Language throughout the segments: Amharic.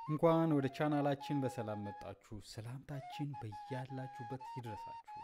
እንኳን ወደ ቻናላችን በሰላም መጣችሁ። ሰላምታችን በያላችሁበት ይድረሳችሁ።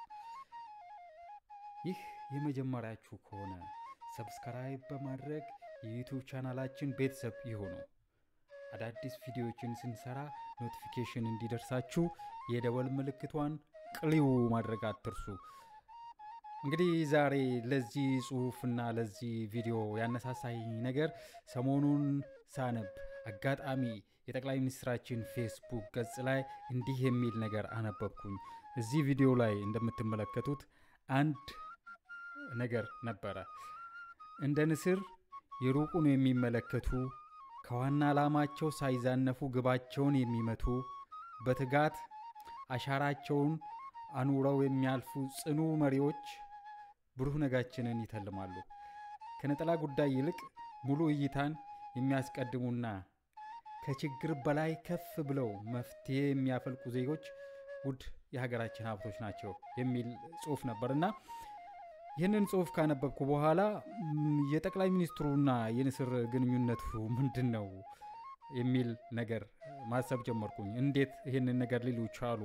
ይህ የመጀመሪያችሁ ከሆነ ሰብስክራይብ በማድረግ የዩቱብ ቻናላችን ቤተሰብ ይሁኑ። አዳዲስ ቪዲዮዎችን ስንሰራ ኖቲፊኬሽን እንዲደርሳችሁ የደወል ምልክቷን ቅሊው ማድረግ አትርሱ። እንግዲህ ዛሬ ለዚህ ጽሁፍና ለዚህ ቪዲዮ ያነሳሳኝ ነገር ሰሞኑን ሳነብ አጋጣሚ የጠቅላይ ሚኒስትራችን ፌስቡክ ገጽ ላይ እንዲህ የሚል ነገር አነበብኩኝ። እዚህ ቪዲዮ ላይ እንደምትመለከቱት አንድ ነገር ነበረ። እንደ ንስር የሩቁን የሚመለከቱ ከዋና ዓላማቸው ሳይዛነፉ ግባቸውን የሚመቱ በትጋት አሻራቸውን አኑረው የሚያልፉ ጽኑ መሪዎች ብሩህ ነጋችንን ይተልማሉ። ከነጠላ ጉዳይ ይልቅ ሙሉ እይታን የሚያስቀድሙና ከችግር በላይ ከፍ ብለው መፍትሄ የሚያፈልቁ ዜጎች ውድ የሀገራችን ሀብቶች ናቸው የሚል ጽሁፍ ነበርና ይህንን ጽሁፍ ካነበብኩ በኋላ የጠቅላይ ሚኒስትሩና የንስር ግንኙነቱ ምንድን ነው የሚል ነገር ማሰብ ጀመርኩኝ። እንዴት ይህንን ነገር ሊሉ ቻሉ?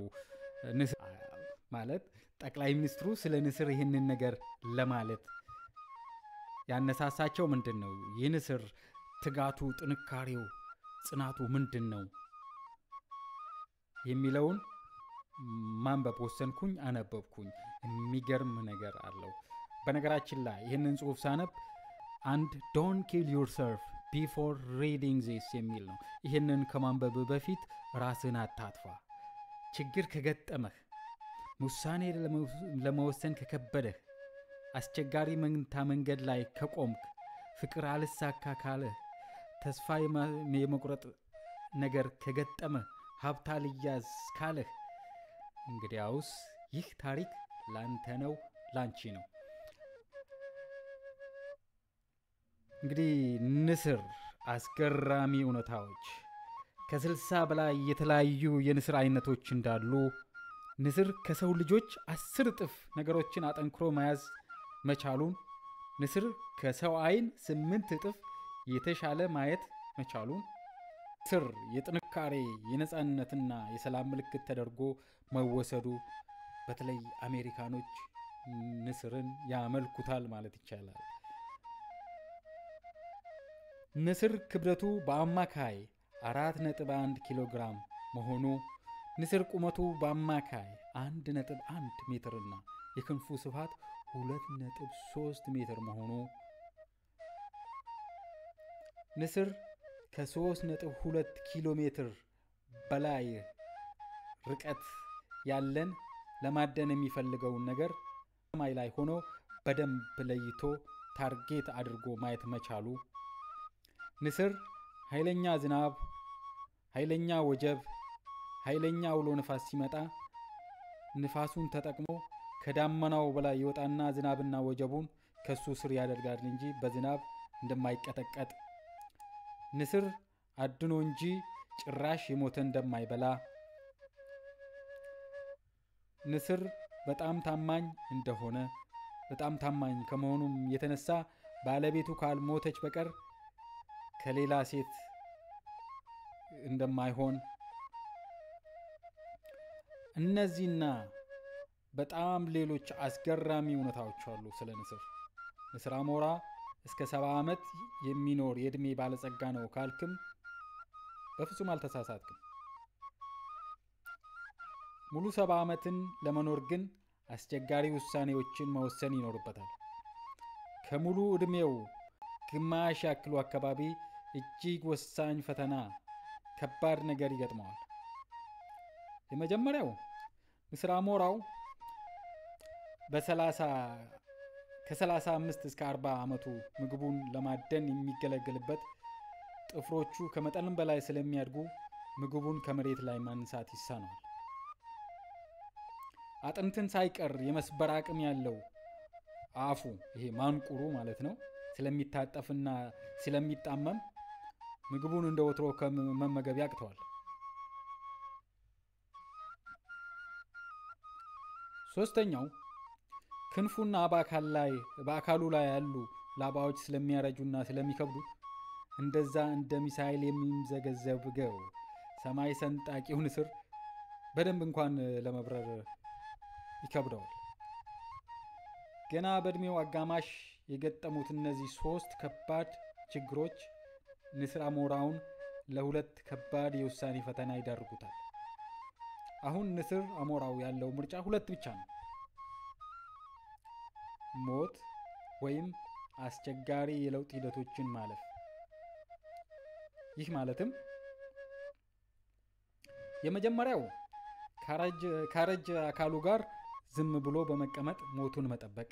ማለት ጠቅላይ ሚኒስትሩ ስለ ንስር ይህንን ነገር ለማለት ያነሳሳቸው ምንድን ነው? የንስር ትጋቱ፣ ጥንካሬው፣ ጽናቱ ምንድን ነው የሚለውን ማንበብ ወሰንኩኝ። አነበብኩኝ። የሚገርም ነገር አለው። በነገራችን ላይ ይህንን ጽሁፍ ሳነብ አንድ ዶን ኪል ዩርሰልፍ ቢፎር ሪዲንግ ዚስ የሚል ነው። ይህንን ከማንበብ በፊት ራስን አታጥፋ። ችግር ከገጠመህ፣ ውሳኔ ለመወሰን ከከበደህ፣ አስቸጋሪ መንታ መንገድ ላይ ከቆምክ፣ ፍቅር አልሳካ ካለህ፣ ተስፋ የመቁረጥ ነገር ከገጠመህ፣ ሀብታ ልያዝ ካለህ፣ እንግዲያውስ ይህ ታሪክ ላንተ ነው፣ ላንቺ ነው። እንግዲህ ንስር አስገራሚ እውነታዎች ከስልሳ በላይ የተለያዩ የንስር አይነቶች እንዳሉ ንስር ከሰው ልጆች አስር እጥፍ ነገሮችን አጠንክሮ መያዝ መቻሉን ንስር ከሰው አይን ስምንት እጥፍ የተሻለ ማየት መቻሉን ንስር የጥንካሬ የነፃነትና የሰላም ምልክት ተደርጎ መወሰዱ በተለይ አሜሪካኖች ንስርን ያመልኩታል ማለት ይቻላል። ንስር ክብደቱ በአማካይ አራት ነጥብ አንድ ኪሎ ግራም መሆኑ ንስር ቁመቱ በአማካይ አንድ ነጥብ አንድ ሜትርና የክንፉ ስፋት ሁለት ነጥብ ሶስት ሜትር መሆኑ ንስር ከሶስት ነጥብ ሁለት ኪሎ ሜትር በላይ ርቀት ያለን ለማደን የሚፈልገውን ነገር ሰማይ ላይ ሆኖ በደንብ ለይቶ ታርጌት አድርጎ ማየት መቻሉ ንስር ኃይለኛ ዝናብ፣ ኃይለኛ ወጀብ፣ ኃይለኛ አውሎ ንፋስ ሲመጣ ንፋሱን ተጠቅሞ ከዳመናው በላይ ይወጣና ዝናብና ወጀቡን ከሱ ስር ያደርጋል እንጂ በዝናብ እንደማይቀጠቀጥ ንስር አድኖ እንጂ ጭራሽ የሞተ እንደማይበላ ንስር በጣም ታማኝ እንደሆነ በጣም ታማኝ ከመሆኑም የተነሳ ባለቤቱ ካልሞተች በቀር ከሌላ ሴት እንደማይሆን እነዚህና በጣም ሌሎች አስገራሚ እውነታዎች አሉ ስለ ንስር። ንስር አሞራ እስከ ሰባ ዓመት የሚኖር የዕድሜ ባለጸጋ ነው ካልክም በፍጹም አልተሳሳትክም። ሙሉ ሰባ ዓመትን ለመኖር ግን አስቸጋሪ ውሳኔዎችን መወሰን ይኖርበታል። ከሙሉ ዕድሜው ግማሽ ያክሉ አካባቢ እጅግ ወሳኝ ፈተና፣ ከባድ ነገር ይገጥመዋል። የመጀመሪያው ንስር አሞራው ከ35 እስከ 40 ዓመቱ ምግቡን ለማደን የሚገለገልበት ጥፍሮቹ ከመጠንም በላይ ስለሚያድጉ ምግቡን ከመሬት ላይ ማንሳት ይሳነዋል። አጥንትን ሳይቀር የመስበር አቅም ያለው አፉ ይሄ ማንቁሩ ማለት ነው ስለሚታጠፍና ስለሚጣመም ምግቡን እንደ ወትሮ ከመመገብ ያቅተዋል። ሶስተኛው ክንፉና በአካሉ ላይ ያሉ ላባዎች ስለሚያረጁና ስለሚከብዱት እንደዛ እንደ ሚሳይል የሚምዘገዘብገው ሰማይ ሰንጣቂው ንስር በደንብ እንኳን ለመብረር ይከብደዋል። ገና በእድሜው አጋማሽ የገጠሙት እነዚህ ሶስት ከባድ ችግሮች ንስር አሞራውን ለሁለት ከባድ የውሳኔ ፈተና ይዳርጉታል። አሁን ንስር አሞራው ያለው ምርጫ ሁለት ብቻ ነው፣ ሞት ወይም አስቸጋሪ የለውጥ ሂደቶችን ማለፍ። ይህ ማለትም የመጀመሪያው ካረጀ አካሉ ጋር ዝም ብሎ በመቀመጥ ሞቱን መጠበቅ።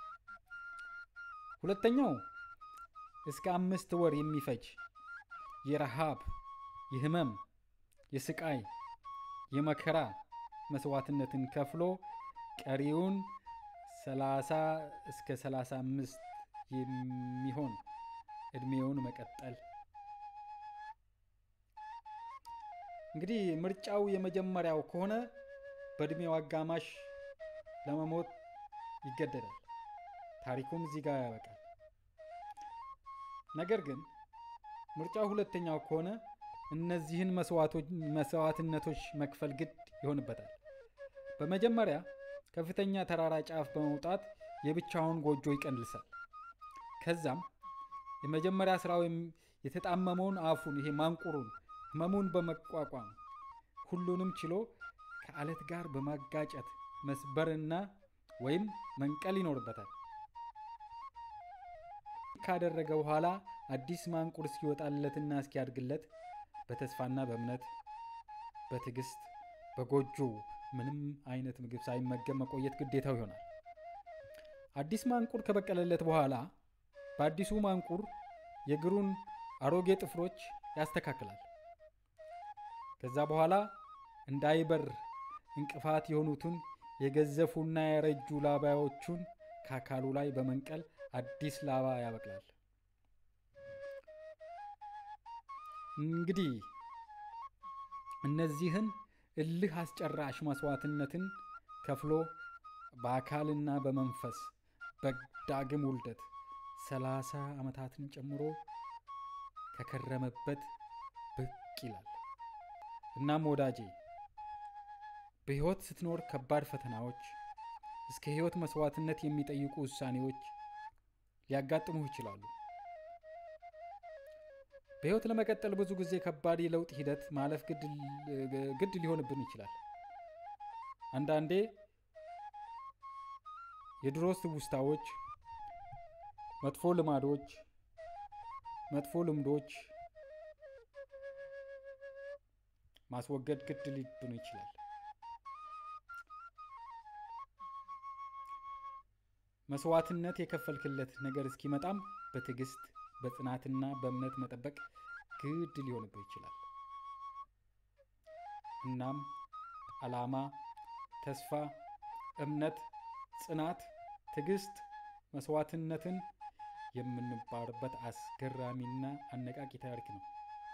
ሁለተኛው እስከ አምስት ወር የሚፈጅ የረሃብ፣ የህመም፣ የስቃይ፣ የመከራ መስዋዕትነትን ከፍሎ ቀሪውን 30 እስከ 35 የሚሆን እድሜውን መቀጠል። እንግዲህ ምርጫው የመጀመሪያው ከሆነ በእድሜው አጋማሽ ለመሞት ይገደዳል። ታሪኩም እዚህ ጋር ያበቃል። ነገር ግን ምርጫው ሁለተኛው ከሆነ እነዚህን መስዋዕትነቶች መክፈል ግድ ይሆንበታል። በመጀመሪያ ከፍተኛ ተራራ ጫፍ በመውጣት የብቻውን ጎጆ ይቀንልሳል። ከዛም የመጀመሪያ ስራው የተጣመመውን አፉን ይሄ ማንቁሩን ህመሙን በመቋቋም ሁሉንም ችሎ ከአለት ጋር በማጋጨት መስበርና ወይም መንቀል ይኖርበታል። ካደረገ በኋላ አዲስ ማንቁር እስኪወጣለትና እስኪያድግለት በተስፋና በእምነት በትዕግስት በጎጆ ምንም አይነት ምግብ ሳይመገብ መቆየት ግዴታው ይሆናል። አዲስ ማንቁር ከበቀለለት በኋላ በአዲሱ ማንቁር የእግሩን አሮጌ ጥፍሮች ያስተካክላል። ከዛ በኋላ እንዳይበር እንቅፋት የሆኑትን የገዘፉና ያረጁ ላባዎቹን ከአካሉ ላይ በመንቀል አዲስ ላባ ያበቅላል። እንግዲህ እነዚህን እልህ አስጨራሽ መስዋዕትነትን ከፍሎ በአካልና በመንፈስ በዳግም ውልደት ሰላሳ ዓመታትን ጨምሮ ከከረመበት ብቅ ይላል። እናም ወዳጄ በሕይወት ስትኖር ከባድ ፈተናዎች እስከ ሕይወት መስዋዕትነት የሚጠይቁ ውሳኔዎች ሊያጋጥሙህ ይችላሉ። በሕይወት ለመቀጠል ብዙ ጊዜ ከባድ የለውጥ ሂደት ማለፍ ግድ ሊሆንብን ይችላል። አንዳንዴ የድሮ ትውስታዎች፣ መጥፎ ልማዶች፣ መጥፎ ልምዶች ማስወገድ ግድ ሊብን ይችላል። መስዋዕትነት የከፈልክለት ነገር እስኪመጣም በትዕግስት በጽናትና በእምነት መጠበቅ ግድ ሊሆንብህ ይችላል። እናም ዓላማ፣ ተስፋ፣ እምነት፣ ጽናት፣ ትዕግስት፣ መስዋዕትነትን የምንባርበት አስገራሚና አነቃቂ ታሪክ ነው።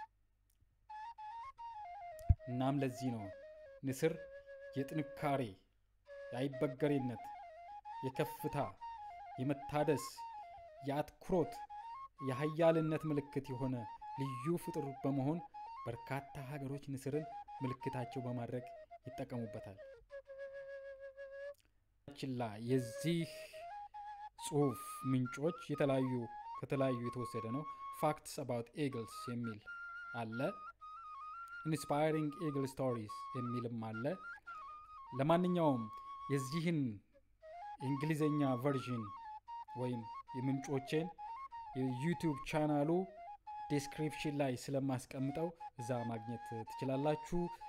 እናም ለዚህ ነው ንስር የጥንካሬ፣ የአይበገሬነት፣ የከፍታ፣ የመታደስ፣ የአትኩሮት፣ የሀያልነት ምልክት የሆነ ልዩ ፍጡር በመሆን በርካታ ሀገሮች ንስርን ምልክታቸው በማድረግ ይጠቀሙበታል። ችላ የዚህ ጽሁፍ ምንጮች የተለያዩ ከተለያዩ የተወሰደ ነው። ፋክትስ አባውት ኤግልስ የሚል አለ። ኢንስፓይሪንግ ኤግል ስቶሪስ የሚልም አለ። ለማንኛውም የዚህን የእንግሊዝኛ ቨርዥን ወይም የምንጮቼን የዩቲዩብ ቻናሉ ዴስክሪፕሽን ላይ ስለማስቀምጠው እዛ ማግኘት ትችላላችሁ።